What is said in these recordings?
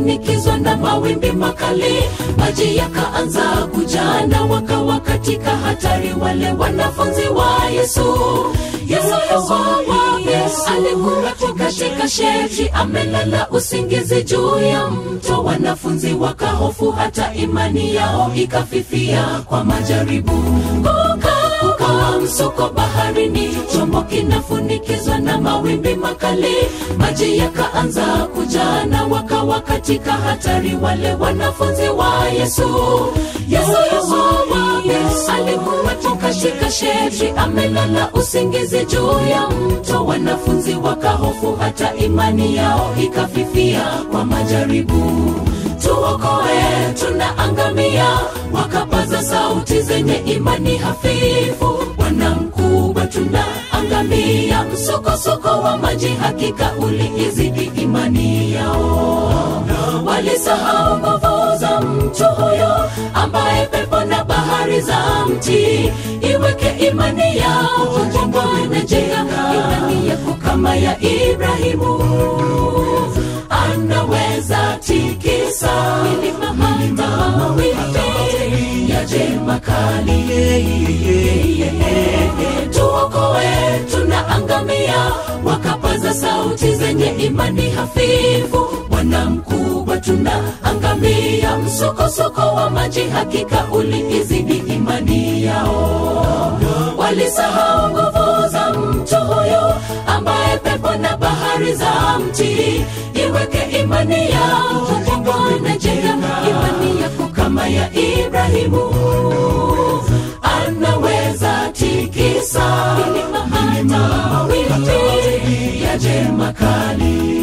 kinafunikizwa na mawimbi makali maji yakaanza kujana wakawa katika hatari wale wanafunzi wa yesu yesu yesu alikuwa tu katika sheti amelala usingizi juu ya mto wanafunzi wakahofu hata imani yao ikafifia kwa majaribu kuka kukawa msuko baharini chombo kinafunikizwa na mawimbi makali maji yakaanza kujana wakawa katika hatari wale wanafunzi wa yesu yesu yesu alikuwa tu katika sheti amelala usingizi juu ya mto wanafunzi wakahofu hata imani yao ikafifia kwa majaribu tuokoe tunaangamia wakapaza sauti zenye imani hafifu bwana mkubwa tunaangamia msukosuko wa maji hakika uliizidi imani yao walisahau nguvu za mtu huyo ambaye pepo na bahari za mti iweke imani yao jenga imani yako kama ya ibrahimu anaweza tikisa milima hata mawimbi yaje makali tuokoe tunaangamia wakapaza sauti zenye imani hafifu bwana mkubwa tunaangamia msukosuko wa maji hakika uliizidi imani yao walisahau nguvu za mtu huyo ambaye pepo na bahari za mti iweke imani yao Bwana jenga imani yako kama ya Ibrahimu anaweza tikisa milima hata mawimbi yaje makali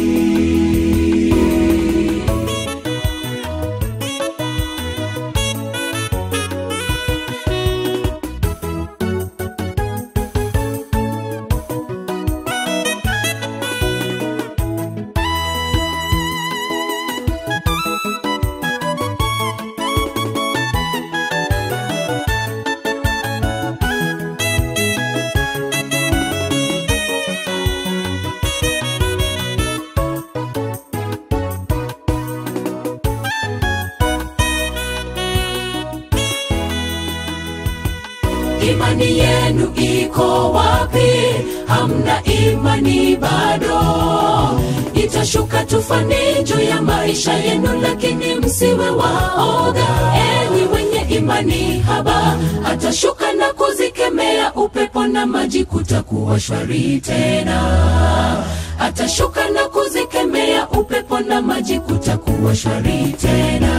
imani yenu iko wapi hamna imani bado itashuka tufani juu ya maisha yenu lakini msiwe waoga enyi wenye imani haba atashuka na kuzikemea upepo na maji kutakuwa shwari tena atashuka na kuzikemea upepo na maji kutakuwa shwari tena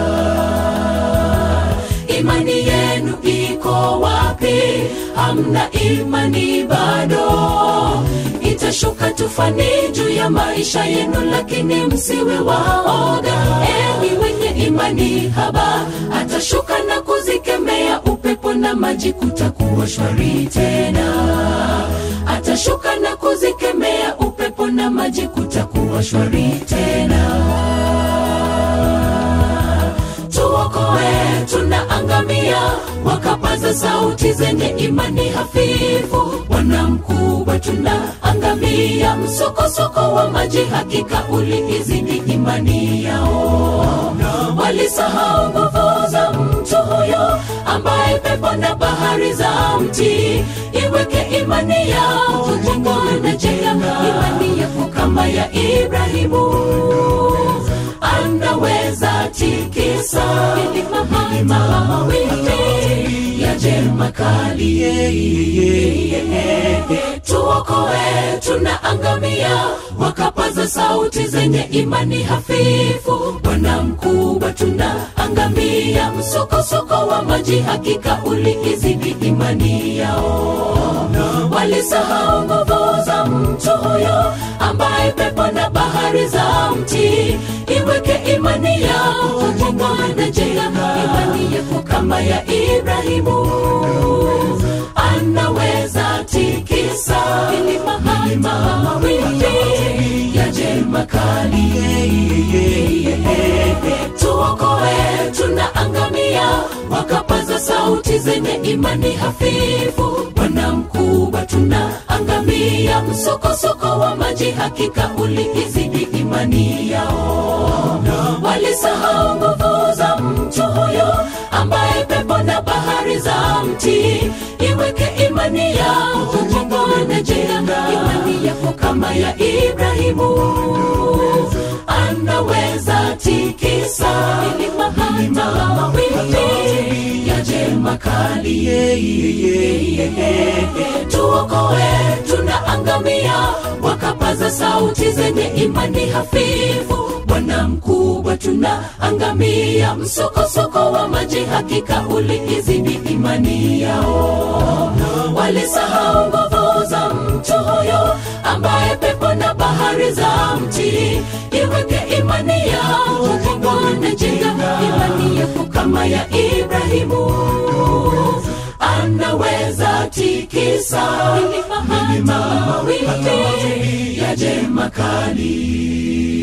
imani yenu iko wapi hamna imani bado itashuka tufani juu ya maisha yenu lakini msiwe waoga enyi wenye imani haba atashuka na kuzikemea upepo na maji kutakuwa shwari tena atashuka na kuzikemea upepo na maji kutakuwa shwari tena tuokoe tunaangamia wakapaza sauti zenye imani hafifu bwana mkubwa tunaangamia msukosuko wa maji hakika uliizidi imani yao walisahau nguvu za mtu huyo ambaye pepo na bahari za mti iweke imani yao Bwana jenga imani yako kama ya ibrahimu anaweza tikisa milima hata mawimbi yaje makali tuokoe tunaangamia wakapaza sauti zenye imani hafifu bwana mkubwa tunaangamia msukosuko wa maji hakika uliizidi imani yao walisahau nguvu za mtu huyo ambaye pepo na bahari za mti iweke imani yao Bwana jenga imani yako kama ya Ibrahimu anaweza tikisa milima hata mawimbi yaje makali tuokoe tunaangamia wakapaza sauti zenye imani hafifu bwana mkubwa tunaangamia msokosoko wa maji hakika uliizidi imani yao walisahau nguvu za mtu huyo ambaye pepo na bahari za mti iweke imani yako jengone jenga imani yako kama ya ibrahimu anaweza tikisa milima hata mawimbi yaje makali tuokoe tunaangamia wakapaza sauti zenye imani hafifu bwana mkubwa tunaangamia msokosoko wa maji hakika uliizidi imani yao walisahau nguvu za mtu huyo ambaye pepo na bahari za mti iweke imani yao bwana jenga imani yako kama ya ibrahimu anaweza tikisa milima hata mawimbi yaje makali